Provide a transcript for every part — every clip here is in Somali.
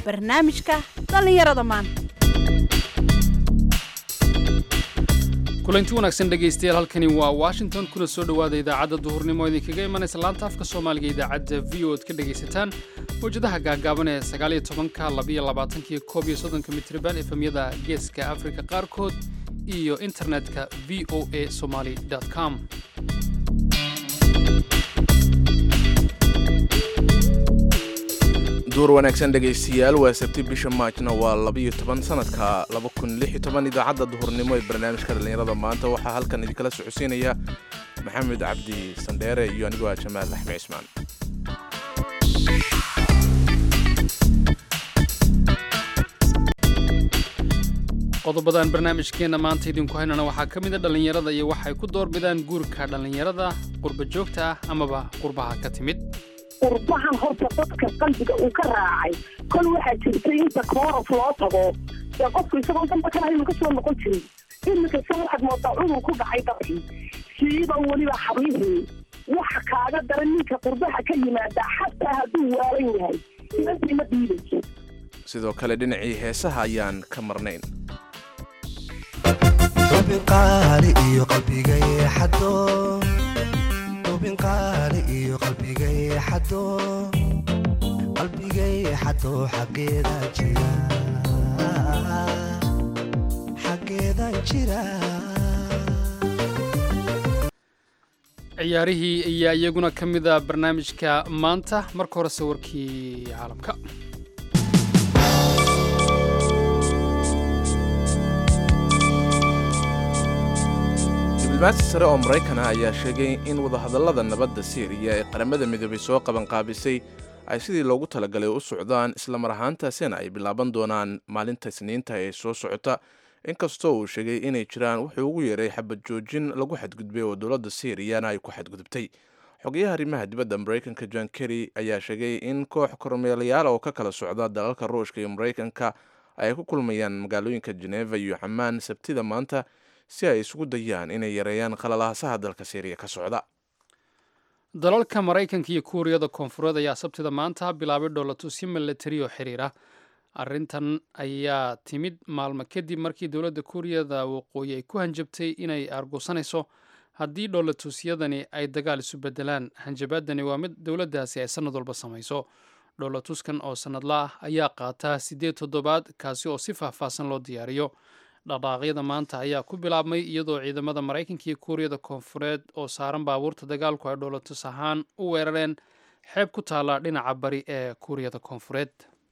barnaamijka dhallinyarada maanta kulanti wanaagsan dhegaystayaal halkani waa washington kuna soo dhowaada idaacadda duhurnimo idinkaga imanaysa laanta afka soomaaliga idaacadda v o ad ka dhegaysataan mawjadaha gaagaaban ee sagaaliyo tobanka labiyo labaatankiyo koob iyo soddonka mitriban efemyada geeska afrika qaarkood iyo internetka v o a somaly com duur wanaagsan dhegaystayaal waa sabti bisha maajna waa labiyo toban sanadka laba kun lix iyo toban idaacadda duhurnimo ee barnaamijka dhallinyarada maanta waxaa halkan idinkala socodsiinaya maxamed cabdi sandheere iyo anigoo ah jamaal axmed cismaan qodobadan barnaamijkeenna maanta idinku haynana waxaa ka mida dhallinyarada iyo waxay ku doorbidaan guurka dhallinyarada qurba joogta ah amaba qurbaha ka timid qurbahan horta dadka qalbiga uu ka raacay kol waxaa jirtay inta koorof loo tago ee qofku isagoo damba kala inuu kasoo noqon jirin iminka se waxaad moodaa cunur ku dhacay dadkii siiba weliba hablihii waxa kaaga daran ninka qurbaha ka yimaada xataa hadduu waalan yahay inantii ma diidayso sidoo kale dhinacii heesaha ayaan ka marnayn ubinqaali iyo qalbigay xado ubinqaali iyo qalbigay xado qalbigay xado xaggeeda jira xaggeeda jira ciyaarihii ayaa iyaguna ka mida barnaamijka maanta marka hore sawirkii caalamka diblomaasi sare oo maraykan ah ayaa sheegay in wadahadallada nabadda siiriya ee qaramada midoobay soo qabanqaabisay ay sidii loogu talagalay u socdaan islamar ahaantaasina ay bilaaban doonaan maalinta isniinta ee soo socota inkastoo uu sheegay inay jiraan wuxuu ugu yeeray xabad joojin lagu xadgudbay oo dowladda siiriyana ay ku xadgudubtay xogayaha arrimaha dibadda maraykanka john kerry ayaa sheegay in koox kormeelayaal oo ka kala socda dalalka ruushka iyo maraykanka ay ku kulmayaan magaalooyinka jeneva iyo xamaan sabtida maanta si ay isugu dayaan inay yareeyaan qalalaasaha dalka siiriya ka socda dalalka maraykanka iyo kuuriyada koonfureed ayaa sabtida maanta bilaabay dhoolatusyo milatari oo xiriira arrintan ayaa timid maalmo kadib markii dowladda kuuriyada waqooyi ay ku hanjabtay inay aargusanayso haddii dhoolatusyadani ay dagaal isu bedelaan hanjabaadani waa mid dowladdaasi ay sannad walba samayso dhoolatuskan oo sannadla ah ayaa qaataa siddeed toddobaad kaasi oo si faahfaahsan loo diyaariyo dhaqdhaaqyada maanta ayaa ku bilaabmay iyadoo ciidamada maraykanka iyo kuuriyada koonfureed oo saaran baabuurta dagaalku ay dhoolatus ahaan u weerareen xeeb ku taalla dhinaca bari ee kuuriyada koonfureed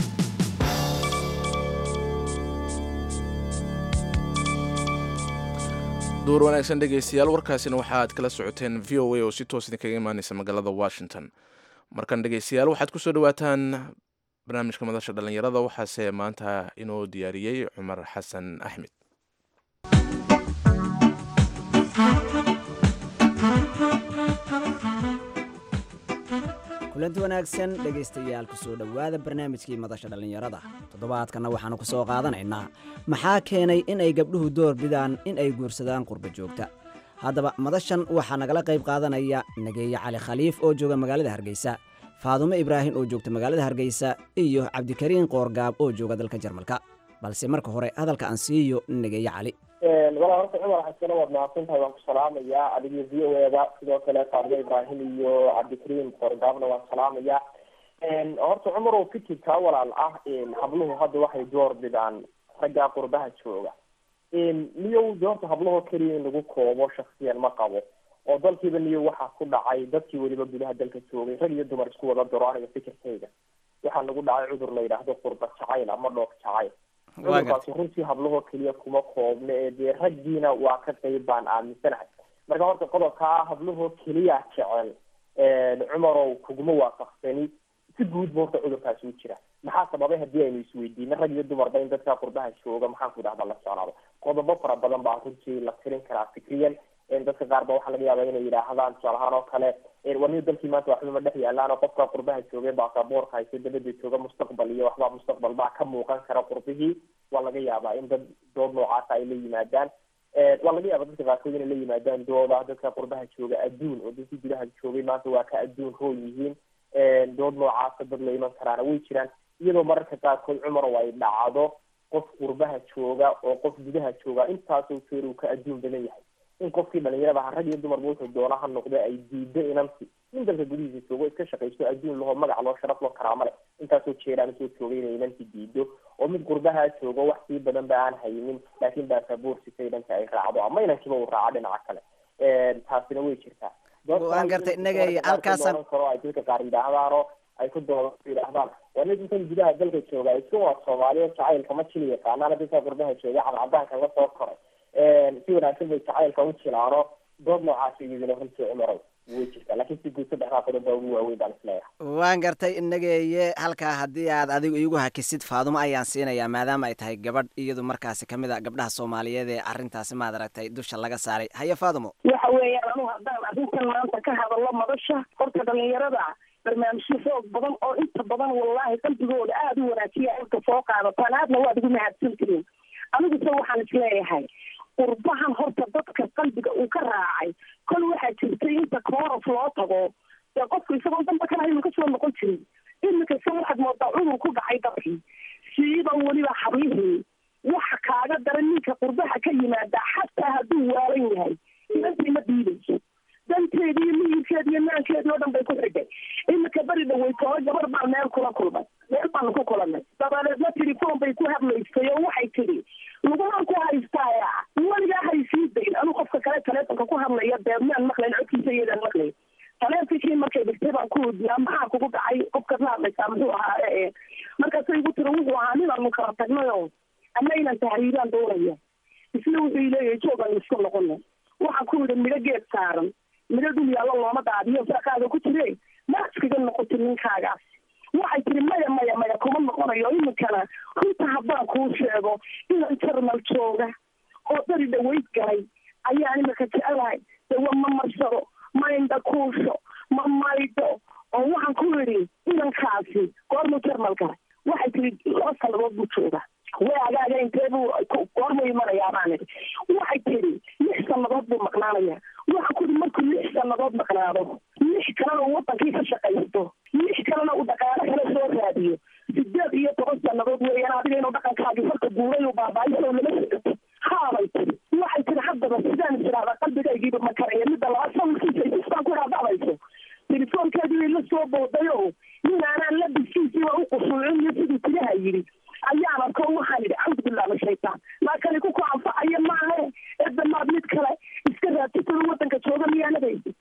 duur wanaagsan dhegaystayaal warkaasina waxa aad kala socoteen v o a oo si toos idinkaga imaanaysa magaalada washington markan dhegaystayaal waxaad kusoo dhawaataan barnaamijka madasha dhallinyarada waxaase maanta inoo diyaariyey cumar xasan axmed kulanti wanaagsan dhegaystayaal kusoo dhowaada barnaamijkii madasha dhallinyarada toddobaadkanna waxaannu ku soo qaadanaynaa maxaa keenay in ay gabdhuhu door bidaan in ay guursadaan qurba joogta haddaba madashan waxaa nagala qayb qaadanaya nageeye cali khaliif oo jooga magaalada hargeysa faadumo ibraahim oo joogta magaalada hargeysa iyo cabdikariin qoorgaab oo jooga dalka jarmalka balse marka hore hadalka aan siiyo nageeye cali walaa horta cumar xasano waad mahadsantahay waan ku salaamayaa adigiyo v o eda sidoo kale faadumo ibraahim iyo cabdikariim qoorgaabna waan salaamayaa horta cumar oo fikirkaa walaal ah habluhu hadda waxay door bidaan raggaa qurbaha jooga niyow de horta hablahoo keliya in lagu koobo shaksiyan ma qabo oo dalkiiba niyo waxaa ku dhacay dadkii weliba gudaha dalka joogay rag iyo dumar isku wada daro aniga fikirkayga waxaa nagu dhacay cudur la yidhaahdo qurba jacayl ama dhoof jacayl cudurkaasi runtii hablahoo keliya kuma koobna ee dee raggiina waa ka qayb baan aaminsanahay marka horta qodobkaa hablahoo keliya jecel cumarow kuguma waafaqsani si guudba horta cudurkaasi u jira maxaa sababay haddii aynu isweydiino rag iyo dumarba in dadka qurbaha jooga maxaan ku idhahda la socnaado qodobo fara badan baa runtii la tirin karaa fikriyan dadka qaar ba waxaa laga yaaba inay yidhaahdaan tusaal ahaan oo kale warniyo dalkii maanta waxba ma dhex yaalaan oo qofka qurbaha joogay baasaboorka haysa dabada jooga mustaqbal iyo waxbaa mustaqbal baa ka muuqan kara qurbihii waa laga yaabaa in dad dood noocaasa ay la yimaadaan waa laga yaaba dadka qaarkood inay la yimaadaan dooda dadka qurbaha jooga adduun oo dadkii gudaha joogay maanta waa ka adduun roo yihiin dood noocaasa dad la iman karaana way jiraan iyadoo mararka qaarkood cumarow ay dhacdo qof qurbaha jooga oo qof gudaha jooga intaasoo jeer uu ka adduun badan yahay in qofkii dhalinyarada ha rag iyo dumarba wuxuu doona ha noqde ay diido inanti in dalka gudihiisa joogo iska shaqaysto adduun laho magac loo sharaf loo karaamo leh intaasoo jeeraan soo joogay inay inanti diido oo mid qurbaha joogo wax sii badan ba aan haynin laakiin baasaboortisay dhanka ay raacdo ama inankiiba uu raaco dhinaca kale taasina way jirtaa waan gartay inaga halkaasaan karo ay dadka qaar yidhaahdaano ay ku doodo yidhaahdaan waa nin intan gudaha dalka jooga iska waa soomaaliya jacaylka ma jili yaqaanaan dadka qurbaha jooga cadcadaanka la soo koray si wanaagsan bay jacaylka u jilaano dood noocaas iyaduna runtii cumarow way jirtaa laakiin si guud saddexdaa qodob baa ugu waaweyn baan isleeyahay waan gartay inageeye halkaa haddii aad adigu iigu hakisid faadumo ayaan siinayaa maadaama ay tahay gabadh iyadu markaasi kamid a gabdhaha soomaaliyeed ee arrintaasi maad aragtay dusha laga saaray haye faadumo waxa weeyaan anu haddaan arrintan maanta ka hadallo madasha horta dhalinyarada barnaamijyo xoog badan oo inta badan wallaahi qalbigooda aada u wanaajiya inta soo qaadataan aadna waad ugu mahadsan tihiin aniguse waxaan isleeyahay qurbahan horta dadka qalbiga uu ka raacay kol waxaa jirtay inta koorof loo tago dee qofku isagoo damba kana aynu kasoo noqon jirin iminka se waxaad moodaa cudur ku dhacay dadkii siiba weliba hablihii waxa kaaga daran ninka qurbaha ka yimaada xataa hadduu waalan yahay inantii ma diidayso danteedi iyo miyirkeedi iyo maankeedi oo dhan bay ku xidhay iminka beri dhaweytoo gabar baa meel kula kulmay meel baanu ku kulanay dabadeedna telefoon bay ku hadlaysay oo waxay tidhi lagumaan ku haystaaya weligaa haysii dayn anuu qofka kale taleefonka ku hadlaya dee maan maqlayn codkiisa iyadaan maqlayn taleefonkii markay dhigtay baan ku weydiiyaa maxaa kugu dhacay qofkaad la hadlaysaa muxuu ahaa ee markaasay igu tiri wuxuu ahaa ninaanu kala tagnayoo ama inaan tahriibaan doonaya isna wuxuu leeyahay joogan isku noqona waxaan ku yidhi midho geed saaran midho dhul yaallo looma daadiyo saakaaga ku jire ma iskaga noqotin ninkaagaas waxay tiri maya maya maya kuma noqonayo iminkana runta haddaan kuu sheego inan jarmal jooga oo dari dhaweyd galay ayaan iminka jecelahay dawa ma marsado ma indha kuusho ma maydho oo waxaan ku yidhi inankaasi goormuu jarmal galay waxay tiri laba sannadood buu jooga way agaaga intee buu goormuu imanayaa baan idhi waxay tiri lix sannadood buu maqnaanaya waxaan ku yidhi markuu lix sannadood maqnaado lix kalena uu wadankii ka shaqaysto lix kalena uu dhaqaale kale soo raadiyo sideed iyo toban sannadood weeyaan adiga inuu dhaqankaagii farka guuray uu baabaayo lama socoto haabay tiri waxay tiri haddaba sidaan isiraahdaa qalbigaygiiba ma karaya midda laba sawirkiisa isistaan ku raadacayso telefoonkeedii bay la soo boodayo nin aanaan labiskiisii waa u qusuucin iyo siduu tilaha yidhi ayaan arko waxaan idhi cawdu billah min shaytaan laakani ku ku anfacayo maahe edamaad mid kale iska raadsatada wadanka jooga miyaanadaysi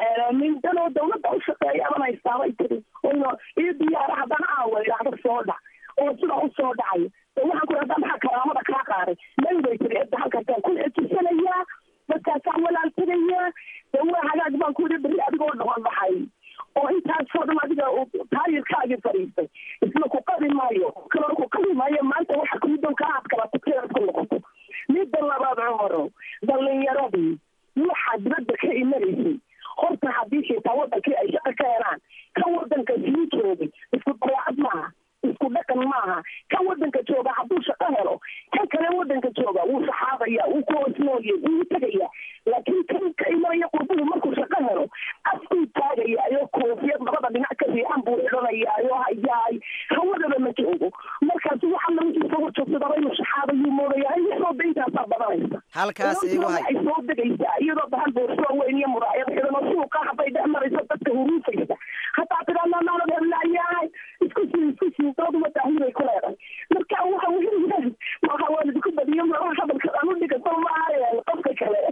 min danoo dawladda u shaqeeya aban haystaabay tiri oyno iyo diyaara haddana aawa idhaahda soo dhac oo sidaa u soo dhacayo de waxaan ku haddaa maxaa karaamada kaa qaaday may bay tiri edda halkaasaan ku xejisanayaa markaasaan walaal tegayaa de waa hagaag baan ku yidhi beri adigoo dhawan baxay oo intaasoo dhan adiga taayirkaagii fadhiistay isna ku qabi maayo kaloo ku qabi maayo maanta waxa kumidow ka aad kala tukeed ku noqoto midda labaad cumaro dhalinyaradii waxaa dibadda ka imanaysay horta haddii xitaa wadankii ay shaqo ka helaan kan wadanka sii joogay isku dabeecad maaha isku dhaqan maaha kan wadanka jooga hadduu shaqo helo kan kale wadanka jooga wuu saxaabaya wuu ku hoosnooya wuu tegaya laakiin kan ka imanaya qurbuhu markuu shaqo helo afkuu taagaya iyo koofiyad labada dhinac ka fiican buu xidhanaya iyo hayaay hawadaba ma joogo markaas waxa lagu isagu joogsadaba inuu saxaabayuu moodaya iyadoo dayntaasaa badanaysa halkaas igu hay waxay soo degaysaa iyadoo bahal boorsoo weyn iyo muraayad xidan oo suuqa hadday dhex marayso dadka huruufaysa hataa tiraa maalad heblayahay isku sii isku sii dooduma taahibay ku leedahay marka waxa weeyaan waxa waan idinku badiyo malaha hadalka aan u dhigato maaha qofka kale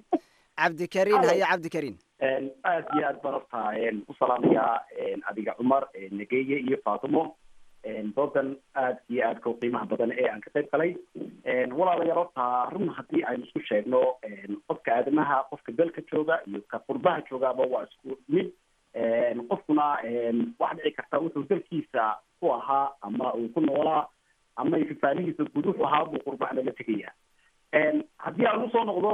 cabdikariin haye cabdikariin aad iyo aad baan horta u salaamayaa adiga cumar negeye iyo faatimo doodan aad iyo aadka u qiimaha badan ee aan ka qayb galay walaalayaal horta run haddii aynu isku sheegno qofka aadamaha qofka dalka jooga iyo ka qurbaha joogaaba waa isku mid qofkuna waxa dhici karta wuxuu dalkiisa ku ahaa ama uu ku noolaa ama fafaalihiisa guud wuxuu ahaa buu qurbahna la tegaya haddii aan usoo noqdo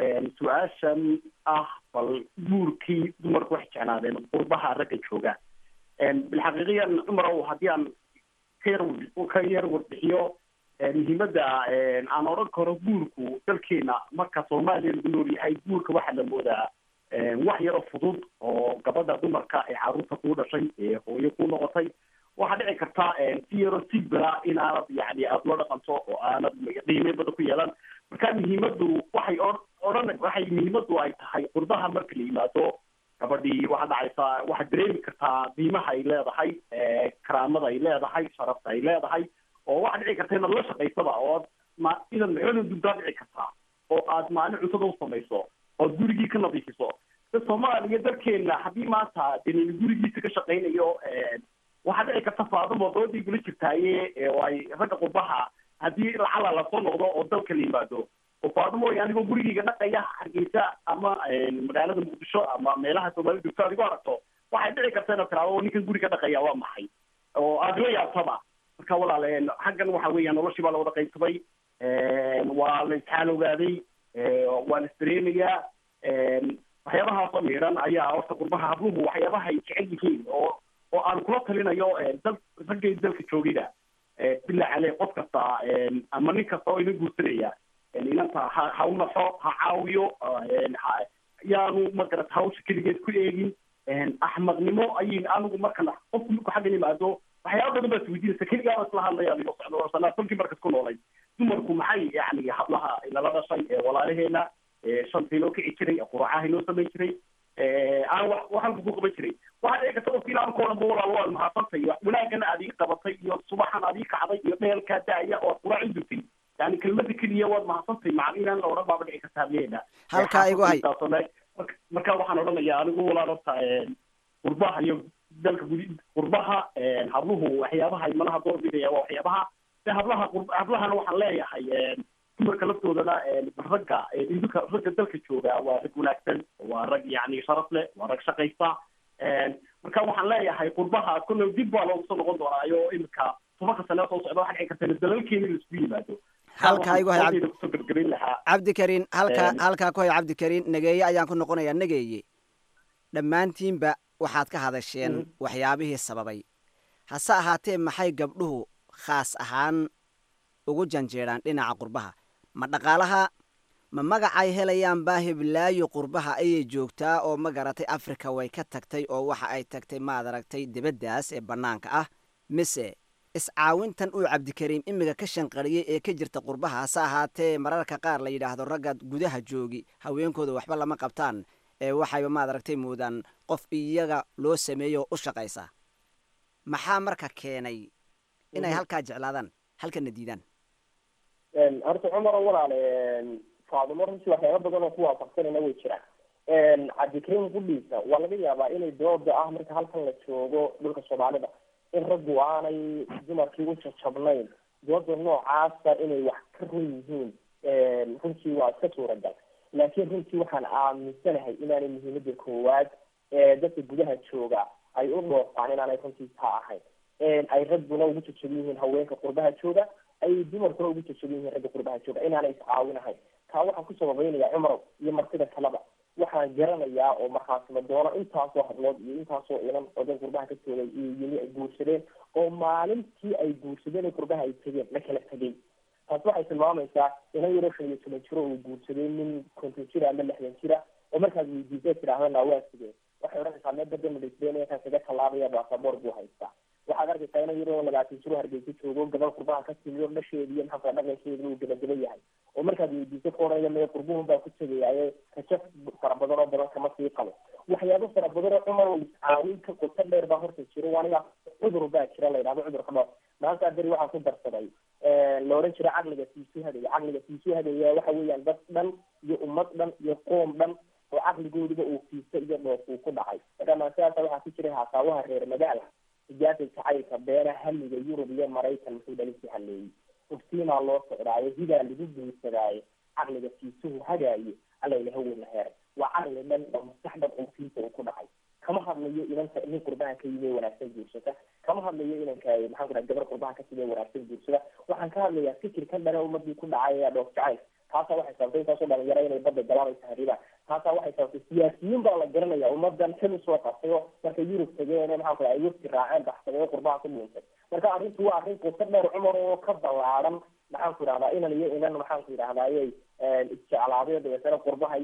su-aashan ah bal guurkii dumarku waxay jeclaadeen qurbaha ragga jooga bilxaqiiqiyan cumarow haddii aan ka yar ka yar warbixiyo muhiimadda aan odhan karo guurku dalkeena marka soomaaliya lagu nool yahay guurka waxaa la moodaa wax yaroo fudud oo gabadha dumarka ee caruurta kuu dhashay ee hooyo ku noqotay wax waxaa dhici karta si yaro sibira inaanad yani aada loo dhaqanto oo aanad qiime badan ku yeelan marka muhiimadu waxay odhan waxay muhiimadu ay tahay qurbaha marka la yimaado gabadhii waxaa dhacaysaa waxaad dareemi kartaa qiimaha ay leedahay karaamada ay leedahay sharafta ay leedahay oo waxaa dhici karta inaad la shaqaysaba oo aad ma inaad maxoona dugdaa dhici kartaa oo aad maalin cuntada u samayso ood gurigii ka nadiifiso da soomaaliya dalkeena haddii maanta denin gurigiisa ka shaqaynayo waxaa dhici karta faadamo doodii gula jirtaaye oo ay ragga qurbaha haddii lacala lasoo noqdo oo dalka la yimaado oo faadamo anigoo gurigeyga dhaqaya hargeysa ama magaalada muqdisho ama meelaha soomaalida joogto adigoo aragto waxay dhici karta inaad tiraado ninkan guriga dhaqaya waa maxay oo aada la yaabtaba marka walaal xaggan waxa weeyaan noloshii baa la wada qaybsaday waa la isxaal ogaaday waa la isdareemayaa waxyaabahaasoo miidhan ayaa horta qurbaha habluhu waxyaabaha ay jecel yihiin oo oo aan kula talinayo dal raggay dalka joogida bilaa cale qof kasta ama nin kasta oo ina guursanaya inanta ha ha u naxo ha caawiyo yaanu magarat hawsha keligeed ku eegin axmaqnimo ayin anigu markana qofku marku xaggan yimaado waxyaaba badan baa isweydiinaysa keligaaba isla hadlaya adigoo socdo sanaa kolkii markas ku noolay dumarku maxay yani hablaha inala dhashay walaalaheena shanta inoo kici jiray quracaha inoo samayn jiray aan wax waxalka ku qaban jiray waxaa dhici karta qofki ilaankoo dhan ba walaal waad mahadsantay wanaagana aad ii qabatay iyo subaxan aad ii kacday iyo dheelkaa daaya oo aad quraac i dutay yani kelmada keliya waad mahadsantay macna inaan la odhan baaba dhici karta hableena halkaa igu hay marka waxaan odhanayaa anigu walaal horta qurbaha iyo dalka gudi qurbaha habluhu waxyaabaha imanaha doorbidaya waa waxyaabaha de hablaha hablahana waxaan leeyahay dumarka laftoodana ragga idinka ragga dalka jooga waa rag wanaagsan waa rag yani sharaf leh waa rag shaqaysta marka waxaan leeyahay qurbaha kolle dib baa loogu soo noqon doonaayo imika tobanka sane soo socda waxaa dhici karta dalalkeena in laisku yimaado halkaa igu hay cabdi- kusoo gebgabayn lahaa cabdikariin halkaa Een. halkaa ku hay cabdikariin nageeye ayaan ku noqonayaa nageeye dhammaantiinba waxaad ka hadasheen waxyaabihii sababay hase ahaatee maxay gabdhuhu khaas ahaan ugu janjeedhaan dhinaca qurbaha ma dhaqaalaha ma magacay helayaan baahiblaayo qurbaha ayay joogtaa oo ma garatay afrika way ka tagtay oo waxa ay tagtay maad aragtay dibaddaas ee bannaanka ah mise iscaawintan uu cabdikariim imiga ka shanqariyey ee ka jirta qurbaha hase ahaatee mararka qaar la yidhaahdo ragga gudaha joogi haweenkooda waxba lama qabtaan ee waxayba maad aragtay moodaan qof iyaga loo sameeyo u shaqaysa maxaa marka keenay inay halkaa jeclaadaan halkana diidaan horta cumar walaal faadimo runtii waxyaaba badan oo ku waafaqsanayna way jiraan cabdikariim gudhiisa waa laga yaabaa inay dooda ah marka halkan la joogo dhulka soomaalida in raggu aanay dumarkii u jajabnayn dooda noocaasa inay wax ka run yihiin runtii waa iska suuragal laakiin runtii waxaan aaminsanahay inaanay muhiimada koowaad ee dadka gudaha jooga ay u dhoofaan inaanay runtii taa ahayn ay ragguna ugu jajaban yihiin haweenka qurbaha jooga ay dumarkuna ugu jajaban yihiin ragga qurbaha jooga inaanay iscaawinahayn taa waxaan ku sababeynaya cumar iyo martida kaleba waxaan garanayaa oo markhaasima doono intaasoo hadlood iyo intaasoo inan odan qurbaha ka joogay iyo yimi ay guursadeen oo maalintii ay guursadeen ee qurbaha ay tegeen la kala tegay taas waxay tilmaamaysaa inan yaroo shan iyo toban jiro uu guursaday nin konton jira ama lixdan jira oo markaad weydiisay tidhaahda naa waa sigeen waxay odhanaysaa mee badda madhaysbeen kan kaga tallaabaya baasaboor buu haystaa waxaad arkaysaa inan yaroo labaatan jiro hargeysa joogo gabal qurbaha ka timiyo dhasheedi iyo maxaa dhaqankeeda uu gabagaba yahay oo markaad weydiisay ku odhanaya mee qurbuhun baa ku tegayaaye rajo fara badan oo badan kama sii qabo waxyaabo fara badan oo cumar iscaawin ka qoto dheer baa horta jiro aniga cudur baa jira la yidhahdo cudurka dhoof maanta beri waxaan ku darsaday la odhan jira caqliga siisu hadaya caqliga siisu hadaya waxa weeyaan dad dhan iyo ummad dhan iyo qoom dhan oo caqligoodiba uu fiista iyo dhoof uu ku dhacay marka maansidaasa waxaa ku jiray haasaawaha reer magaala hijaasa jacaylka beera hamiga yurub iyo maraykan muxuu dhalisi haleeyey uftiinaa loo socdaayo hidaa lagu guursadaayo caqliga siisuhu hagaayo alla ilaha weyna heeray waa caqli dhan oo maskax dhan oo fiisa uu ku dhacay kama hadlayo inanka nin qurbaha ka yimi wanaagsan guursata kama hadlayo inanka maxaan ku dhaha gabar qurbaha ka timi wanaagsan guursada waxaan ka hadlayaa fikirkan dhana ummadii ku dhacay ayaa dhoof jacayl taasaa waxay sababtay intaasoo dhalinyaro inay badda galaan ay tahriibaan taasaa waxay sababtay siyaasiyiin baa la garanaya ummadan xil usoo qabtay oo markay yurub tageen maxaan ku dhaha ay wafti raaceen baxsaday oo qurbaha ku dhuuntay marka arrintu waa arrin qoto dheer cumar oo ka ballaaran maxaan ku idhahdaa inan iyo inan maxaan ku idhahdayay isjeclaaday dabeetana qurbaha iyo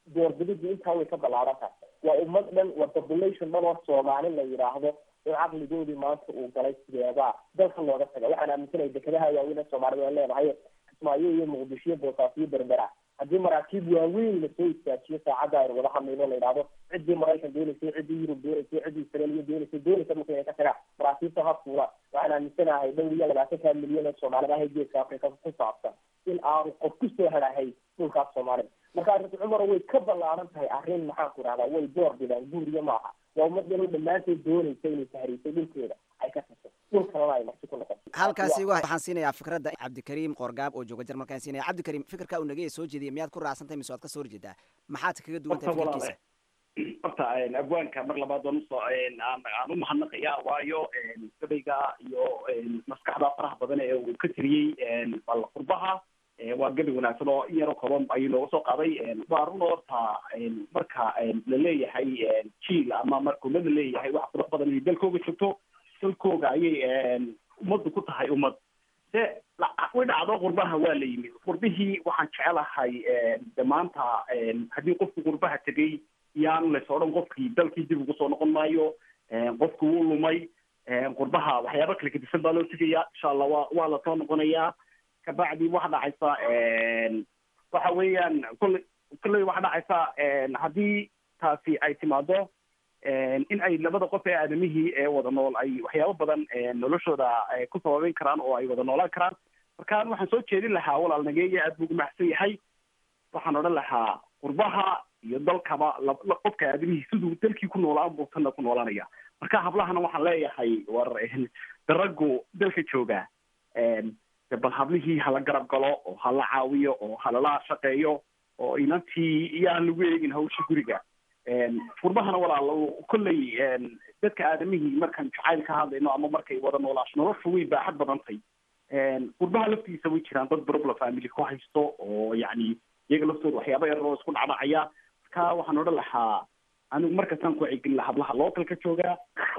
doorbididii intaa way ka ballaaran tahay waa ummad dhan waa population dhan oo soomaali la yidhaahdo in caqligoodii maanta uu galay sideebaa dalka looga taga waxaan aaminsanaya dekedaha waaweyn ee soomaalida aan leenahay kismaayo iyo muqdisho iyo boosaaso iyo berbera haddii maraakiib waaweyn lasoo istaajiyo saacadda aynu wada hadlayno la yidhahdo ciddii maraykan doonaysay ciddii yurub doonaysay ciddii israeliya doonaysay doonaysa dhulka inay ka tagaan maraakiibta ha fuula waxaan aaminsanahay dhowr iyo labaatanka milyan ee soomaalida ah geeska afrika ku saabsan in aanu qof kusoo helahay dhulkaas soomaalida marka arrinta cumar way ka ballaaran tahay arrin maxaan ku rahdaa way door bidaan guuriya maaha waa ummad dhan oo dhammaanteed doonaysa inay tahriisay dhulkeeda ay ka taso dhul kalena ay marti ku noqoto halkaasi waxaan siinayaa fikradda cabdikariim qoorgaab oo jooga jarmalkaan siinaya cabdikariim fikirka uu nagaya soo jeediyay miyaad ku raacsantahay mise waad ka soo horjeedaa maxaad kaga duwan tahay fikirkiisa horta abwaanka mar labaad waan usoo aan u mahadnaqaya waayo gabayga iyo maskaxda faraha badan ee uu ka tiriyey bal qurbaha waa gabi wanaagsan oo in yaroo kooban ayuu nooga soo qaaday waa run horta marka la leeyahay jiil ama marka ummad la leeyahay wax qurux badan inay dalkooga joogto dalkooga ayay ummaddu ku tahay ummad de way dhacdo qurbaha waa la yimid qurbihii waxaan jecelahay de maanta haddii qofku qurbaha tegay yaanu lays odhan qofkii dalkii dib ugu soo noqon maayo qofku wuu lumay qurbaha waxyaaba kala gedisan baa loo tegaya insha allah wa waa lasoo noqonayaa kabacdi waxa dhacaysa waxa weeyaan kolley kolley waxa dhacaysa haddii taasi ay timaado in ay labada qof ee aadamihii ee wada nool ay waxyaabo badan noloshooda ku sababeyn karaan oo ay wada noolaan karaan markaan waxaan soo jeedin lahaa walaal nageeya aad buu gumacsan yahay waxaan odhan lahaa qurbaha iyo dalkaba qofka aadamihii siduu dalkii ku noolaan buu tanna ku noolanaya marka hablahana waxaan leeyahay war daraggu dalka jooga bal hablihii hala garab galo oo hala caawiyo oo halala shaqeeyo oo inantii iyaan lagu eegin hawsha guriga qurbahana walaal kolley dadka aadamihii markaan jacayl ka hadlayno ama markay wada noolaasho noloshu way baaxad badantay qurbaha laftiisa way jiraan dad problem family ku haysto oo yacni iyaga laftooda waxyaaba yar oo isku dhacdhacaya marka waxaan odhan lahaa anigu markastaan ku wacyigelin lahaa hablaha localka jooga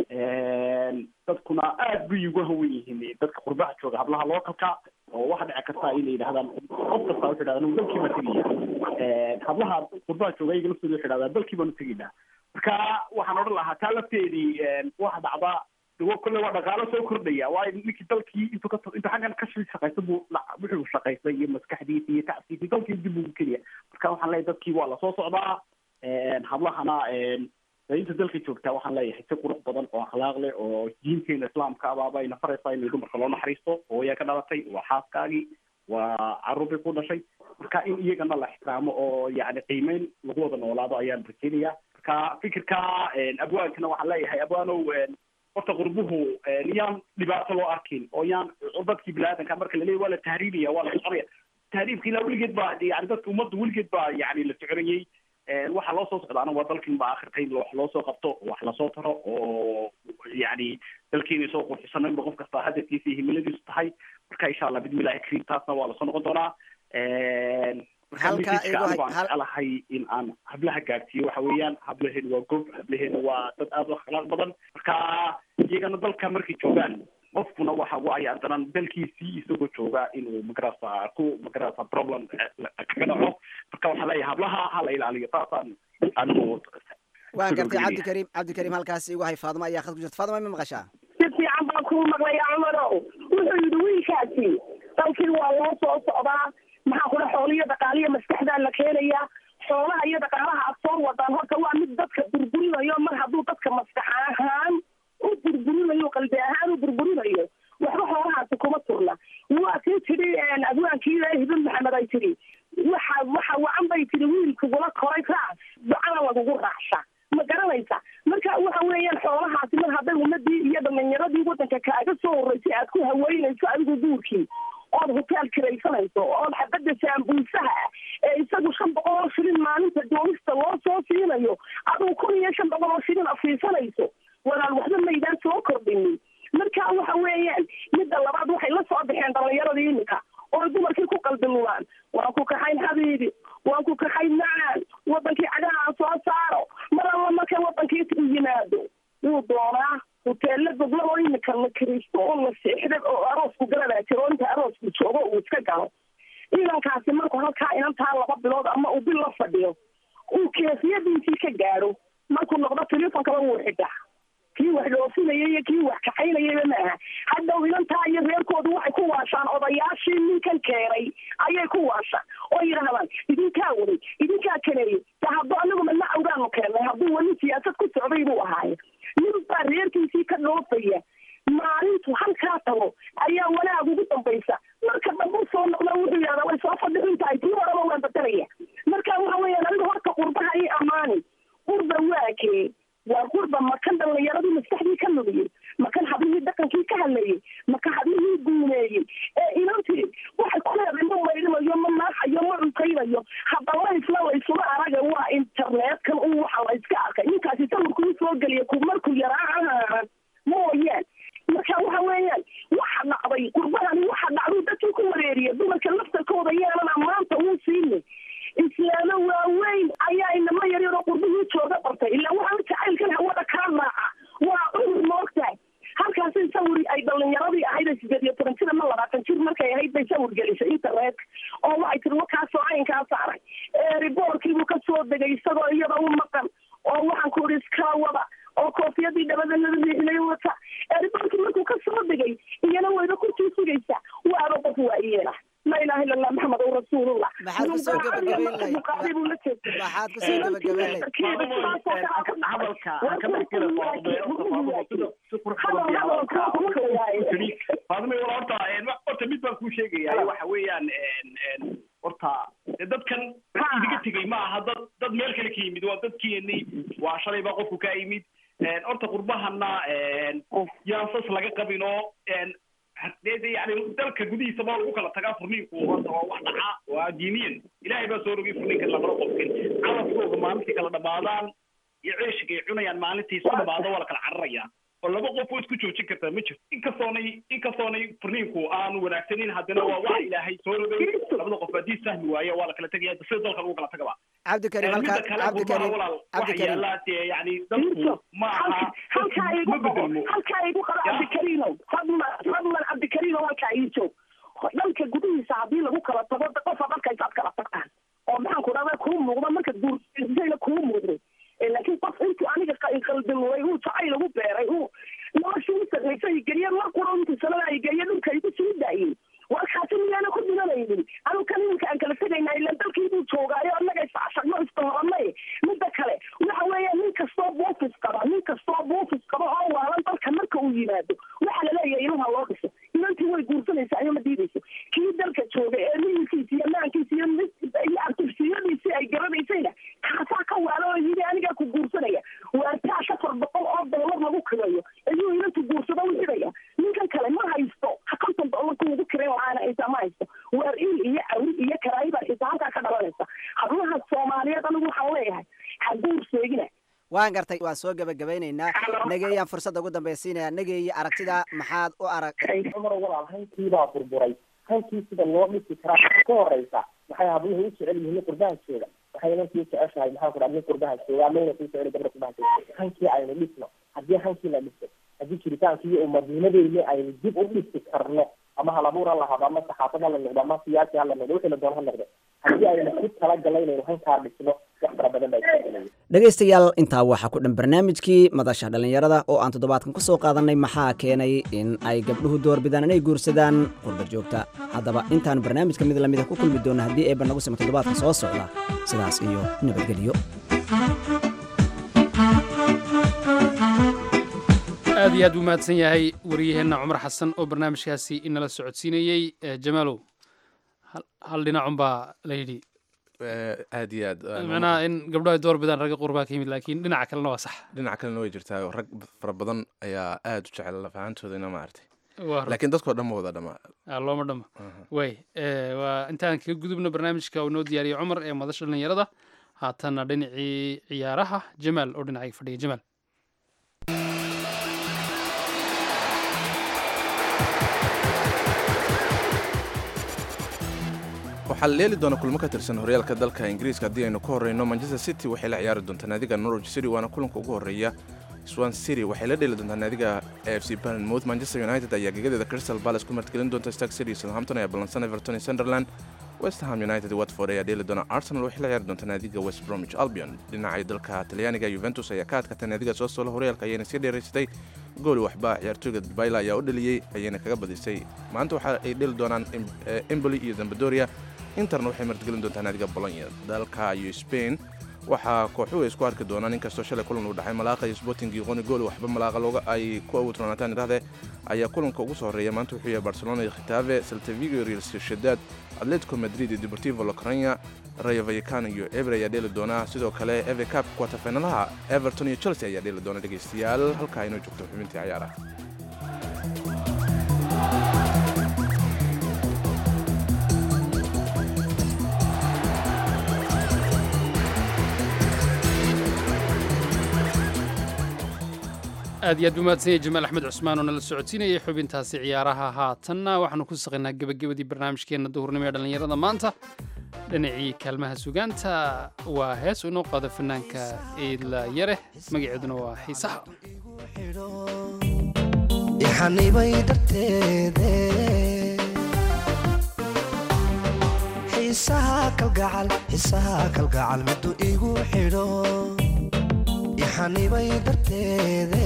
dadkuna aad bay ugu hawen yihiin dadka qurbaha jooga hablaha localka oo waxa dhici karta inay yidhahdaan qof kasta wuxuu yidhahdaa anigu dalkii baan tegaya hablaha qurbaha jooga iyaga laftooda wuxuu yidhahdaa dalkii baanu tegaynaa marka waxaan odhan lahaa taa lafteedii waxa dhacda dawo kolle waa dhaqaalo soo kordhaya waayo ninkii dalkii intuu ka intuu xaggan ka shaqaysta buu wuxuu shaqaystay iyo maskaxdiisa iyo tacsiisa dalkii dib ugu keliya marka waxaan leeyahay dadkii waa lasoo socdaa hablahana inta dalka joogtaa waxaan leeyahay si qurux badan oo akhlaaq leh oo diinteena islaamka abaaba ayna faraysaa in dumarka loo naxariisto hooyaa ka dhalatay waa xaaskaagii waa caruurbay ku dhashay marka in iyagana la ixtiraamo oo yani qiimeyn lagu wada noolaado ayaan rajeynaya marka fikirka abwaankana waxaan leeyahay abwaanow horta qurbuhu yaan dhibaato loo arkin oo yaan dadkii biniaadanka marka laleeyahy waa la tahriibaya waa la soconaya tahriibka ilaa weligeed baa yani dadka ummadda weligeed baa yani la soconayey waxa loo soo socdaana waa dalkin ba akhirka in wax loo soo qabto wax lasoo taro oo yani dalkeena soo qurxisano inba qof kasta hadafkiisa iyo himiladiisu tahay marka insha allah bismillahi kariim taasna waa lasoo noqon doonaa jecelahay in aan hablaha gaarsiiyo waxa weeyaan hablaheenu waa gob hablaheenu waa dad aad u akhlaaq badan marka iyagana dalka markay joogaan qofkuna waxa u ay adanan dalkiisii isagoo jooga inuu magarasa ku magarasa problem kaga dhaco marka waxaa leeyahay hablaha hala ilaaliyo taasaan anigu waan gartay cabdikariim cabdikariim halkaasi igu hay faaduma ayaa khad ku jirta faaduma ma maqashaa si fiican baan kuu maqlaya cumarow wuxuu yidhi wiilkaasi dalkii waa loo soo socdaa maxaa kula xooliyo dhaqaaliyo maskaxdaa la keenaya xoolaha iyo dhaqaalaha aad soo wadaan horta waa mid dadka burburinayo mar hadduu dadka maskax ahaan u burburinayo qalbi ahaan u burburinayo waxba xoolahaasi kuma turna waa tii tidhi adwaankii hibin maxamed ay tidhi waxa waxa wacan bay tidhi wiilkugula koray raas ducana lagugu raacsha ma garanaysa marka waxa weeyaan xoolahaasi mar hadday ummadii iyo dhalinyaradii waddanka kaaga soo horeysay aad ku haweynayso adigu guurkii ood hotel kiraysanayso ood xabadda saambuusaha ah ee isagu shan boqol oo shilin maalinta doonista loo soo siinayo adigu kun iyo shan boqol oo shilin afiisanayso walaal waxba maydaan soo kordhinin marka waxa weeyaan midda labaad waxay la soo baxeen dhalinyaradii iminka oo dumarkii ku qalbilumaan waan ku kaxayn habiibi waan ku kaxayn macaan wadankii cagaha soo saaro mar alla marka wadankii u yimaado wuu doonaa hoteella gobla oo iminka la kiristo oo la seexda oo aroosku galadaa jiro oo inta aroosku joogo uu iska galo ciidankaasi markuu halkaa inantaa laba bilood ama uu bil la fadhiyo uu keefiyadiisii ka gaadho markuu noqdo telefonkaba wuu xidhaa kii wax dhoofinaya iyo kii wax kaxaynayaba ma aha hadhow inantaa iyo reerkoodu waxay ku waashaan odayaashii ninkan keenay ayay ku waashaan oo yidhaahdaan idinkaa waday idinkaa kaneeyey de hadduu anigu madna awgaanu keennay hadduu weli siyaasad ku socday buu ahaaye nin baa reerkiisii ka dhoofaya maalintu halkaa tago ayaa wanaag ugu dambaysa marka dambu soo noqda wuxuu yidhahdaa way soo fadhiin tahay tii horeba waan bedelaya marka waxa weeyaan aniga horta qurbaha ii ammaani qurba waa kee waa qurba makan dhallinyaradii maskaxdii ka lumiyey makan hablihii dhaqankii ka hadlayey maka hablihii guuneeyey ee inantii waxay ku leedahay ma maydhinayo ma naaxayo ma cuntaynayo haddaba isla laysuma araga waa internetkan un waxa la iska arkay ninkaasi sawirkuu soo geliya ku markuu yaraa mooyaan marka waxa weeyaan waxa dhacday qurbahani waxa dhacday dadkii ku wareeriya dumarka laftarkooda yaanan ammaanta uu siinay islaamo waaweyn ayaa inama yaryaroo qurbihii jooga bartay ilaa waxaan jacaylkan hawada kaa raaca waa cudur moogtahay halkaasay sawir ay dhalinyaradii ahayd ee sideed iyo toban jir ama labaatan jir markay ahayd bay sawir gelisay internet oo waxay tiri wakaasoo caynkaa saaray riboorkiibuu ka soo degay isagoo iyada u maqan oo waxaan ku ihi iskala wada oo koofiyadii dhabadanada riixinay wata riboorkii markuu ka soo degay iyana wayba kurtii sugaysa waaba qof waayeela la ilaha illa allah maxamed rasuulullah maxaad kusoo gabagabayn lahayd muqaabil buu la jeestay maxaad kusoo gabagabayn lahayd hadalka aan ka dhexgala faadumay wala horta horta mid baan kuu sheegaya waxa weeyaan horta dee dadkan idiga tegay ma aha dad dad meel kale ka yimid waa dadkeenii waa shalay baa qofku ka yimid horta qurbahana yaan sas laga qabin oo de yani dalka gudihiisa baa lagu kala tagaa furniinku horta waa wax dhaca waa diiniyan ilaahay baa soo rogay furniinka lamala qofkin calafkooga maalintii kala dhamaadaan iyo ceeshiga ay cunayaan maalintii isu dhamaado waa la kala cararayaa oo laba qof oo isku joojin kartaa ma jirto inkastoonay inkastoonay furniinku aanu wanaagsanin haddana waa wax ilaahay soo rogay labada qof haddii sahmi waaye waa la kala tegaya sida dalka lagu kala tagaba cabdikarim mida halkaa kale qurbaha cabdikarim walaal waxa cabdikarim yaallaa dee yani dadku ma aha halkaa igu ma qabo bedelmo halkaa igu qabo Ya. cabdikariinow fadlan fadlan cabdikariinow halkaa ii joog dhanka gudihiisa haddii lagu kala tago de qofa dharkaysaad kala tagtaan oo maxaan ku dhahda kuu muuqda marka guursayna kuu muuqday Eh, laakiin qof intuu aniga qa- qaldamuray uu jacayl ugu beeray uu nolosha u sarraysay geliye mar qura intuu sanada ay geliye dhulka igu sii daayey warkaasi miyaana ku dhimanaynin anu kan iminka aan kala tegaynaa ilaan dalkii buu joogaayo annaga isashagno istahoranay midda kale waxa weeya nin kastoo buufis qaba nin kastoo buufis qaba oo waalan dalka marka uu yimaado waxa laleeyahay inuha loo dhiso inantii way guursanaysaa iyo ma diidayso kii dalka jooga ee miilkiisa iyo maankiisa iyo mid- iyo artifsiyadiisii ay garanaysayna kaasaa ka waala oo yidhi anigaa ku guursanaya waa taasha afar boqol oo doolar lagu kireeyo ayuu inantu guursado u xidhaya ninkan kale ma haysto ha konton doolar ku ugu kireyn lahaana xitaa ma haysto waar il iyo cawi iyo karaayi baa xitaa halkaa ka dhalanaysa hablaha soomaaliyeed anigu waxaan leeyahay ha guurseegina waan gartay waan soo gabagabaynaynaa nageeyaan fursadda ugu dambaysiinaya nageeyi aragtida maxaad u arag cumar walaal hankiibaa burburay hankii sida loo dhisi karaa ka horeysa maxay habluhu u jecel yihiin qurbaha jooga waxay inankii jeceshahay maxaan ku dhaha nin qurbaha jooga ama inanku jecel gabdha qurbaha jooga hankii aynu dhisno haddii hankii la dhiso haddii jiritaankii iyo umadnimadeeni aynu dib u dhisi karno ama halabuur ha lahado ama saxaafad ha la noqdo ama siyaasi ha la noqdo wixii la doono ha noqdo haddii aynu ku talagalno inaynu hankaa dhisno wax fara badan baa isbedelaya dhegaystayaal intaa waxaa ku dhan barnaamijkii madasha dhallinyarada oo aan toddobaadkan ku soo qaadanay maxaa keenay in ay gabdhuhu doorbidaan inay guursadaan qurba joogta haddaba intaan barnaamijka mid lamida ku kulmi doona haddii eebba nagu simo toddobaadka soo socda sidaas iyo nabadgelyo aad iyo aad buu mahadsan yahay wariyaheenna cumar xasan oo barnaamijkaasi inala socodsiinayey Eh, jamaalow hal- hal dhinacunbaa la yidhi Eh, aad iyo aad aan- macnaha in gabdho ay door bidaan ragga qurbaa ka yimid laakiin dhinaca kalena waa sax dhinaca kalena way jirtaa oo rag fara badan ayaa aad u jecel lafahantoodana maaragtay waa run. laakiin dadkoo dhan ma wada dhamaa Ah, looma dhamo way eh, waa intaan kaga gudubno barnaamijka uu noo diyaariyey cumar ee madasha dhallinyarada haatanna dhinacii ciyaaraha jamaal oo dhinacayga fadhiya jamaal waxaa la leeli doona kulmo ka tirsan horyaalka dalka ingiriiska haddii aynu ka horreyno manchester city waxay la ciyaari doontaa naadiga norwich city waana kulanka ugu horreeya swan city waxay la dheeli doontaa naadiga a f c bournemouth manchester united ayaa gegadeeda crystal palace ku martgelin doonta stark city southampton ayaa ballansan everton iyo sunderland westham united watford ayaa dheeli doona arsenal waxay la ciyaari doontaa naadiga west bromwich albion dhinacay dalka talyaaniga yuventus ayaa ka adkatay naadiga soo solo horyaalka ayayna sii dheeraysatay gooli waxba ciyaartooyga bayla ayaa u dhaliyey ayayna kaga badisay maanta waxa ay dheli doonaan emboli iyo zambadoria interna waxay martigelin doontaa naadiga bolonya dalka iyo spain waxaa kooxuhu ay isku arki doonaan inkastoo shalay kulan uu dhexay malaaqa iyo sporting iyo qoni gooli waxba malaaqa looga ay ku awood roonaataan idhahde ayaa kulanka ugu soo horreeya maanta wuxuu yahay barcelona iyo khitaave saltavigo real sociedad atletico madrid iyo deportivo locrania rayo vallecano iyo eber ayaa dheeli doona sidoo kale eve cap quarterfinalaha everton iyo chelsea ayaa dheeli doona dhegaystayaal halkaa inoo joogto xubintii cayaaraha aad iyo aad buu mahadsanyay jamaal axmed cusmaan oo nala socodsiinayay xubintaasi ciyaaraha haatanna waxaanu ku saqaynaa gebagabadii barnaamijkeenna duhurnimo ee dhallinyarada maanta dhinacii kaalmaha sugaanta waa hees inoo qaado fanaanka iidla yare magaceeduna waa xiisaha ixanibay darteede xiisaha kalgacal xiisaha kalgacal miduu igu xidho ixanibay darteede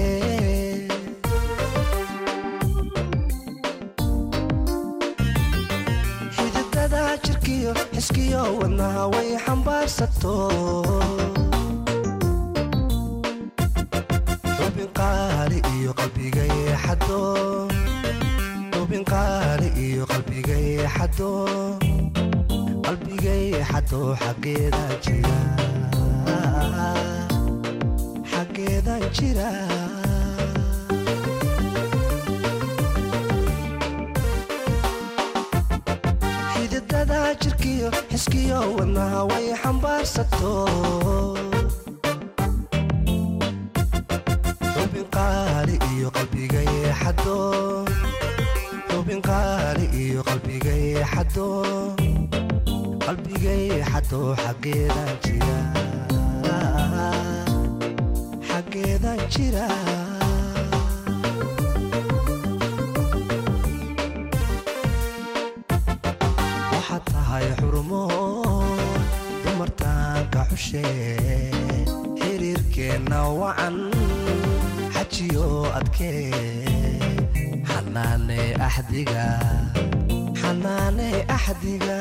xididada jirkiyo xiskiyo wadnaha way xambaarsato xubin qaali iyo qalbiga yeexado xubin qaali iyo qalbiga yeexado qalbiga yeexado xaggeeda jira xaggeedan jira xididada jirkiyo xiskiyo wadnaha way xambaarsato xubin qaali iyo qalbiga yeexado xubin qaali iyo qalbiga yeexado qalbiga yeexado xaggeedan jira xaggeedan jira waxaad tahay xurmo dumartaanka xushe xiriirkeenna wacan xajiyo adkee xanaane axdiga xanaane axdiga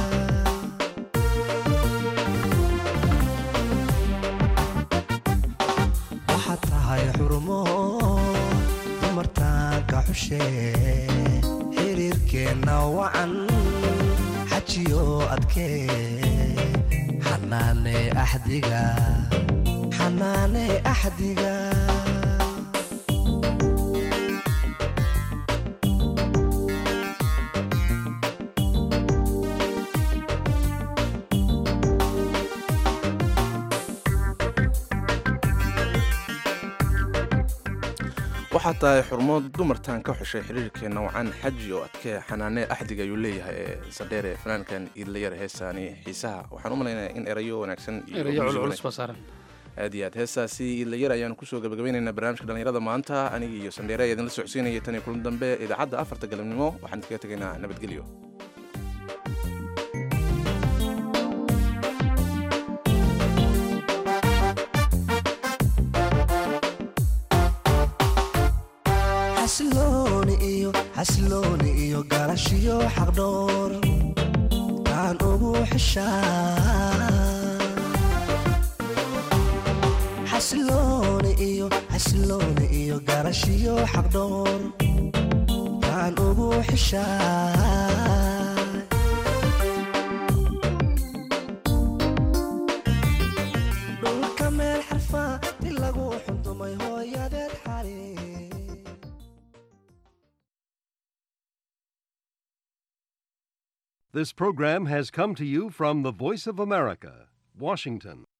waxaad tahay xurmo dumartaanka xushe xiriirkeenna wacan xajiyo adkee xanaane axdiga xanaane axdiga waxaa tahay xurmo dumartan ka xushay xiriirkeenna wacan xaji oo adkee xanaane axdiga ayuu leeyahay ee sandheere fanaankan iidlayar heesaani xiisaha waxaan u malaynayaa in erayo wanaagsan iyo erayo music culculus wanaagsan- baa saaran aad iyo aad heestaasi iidlayar ayaanu kusoo gabagabaynaynaa barnaamijka dhallinyarada maanta aniga iyo sandheere ayaa idinla socodsiinaya tan iyo kulan dambe idaacadda afarta galabnimo waxaan idinkaga tegaynaa nabadgelyo xasilooni iyo xasilooni iyo galashiyo xaqdhoor taan ugu xishaa xasilooni iyo xasilooni iyo galashiyo xaqdhoor taan ugu xishaa dhulka meel xarfaa di lagu xundumay hooyadeed xali This program has come to you from the Voice of America, Washington.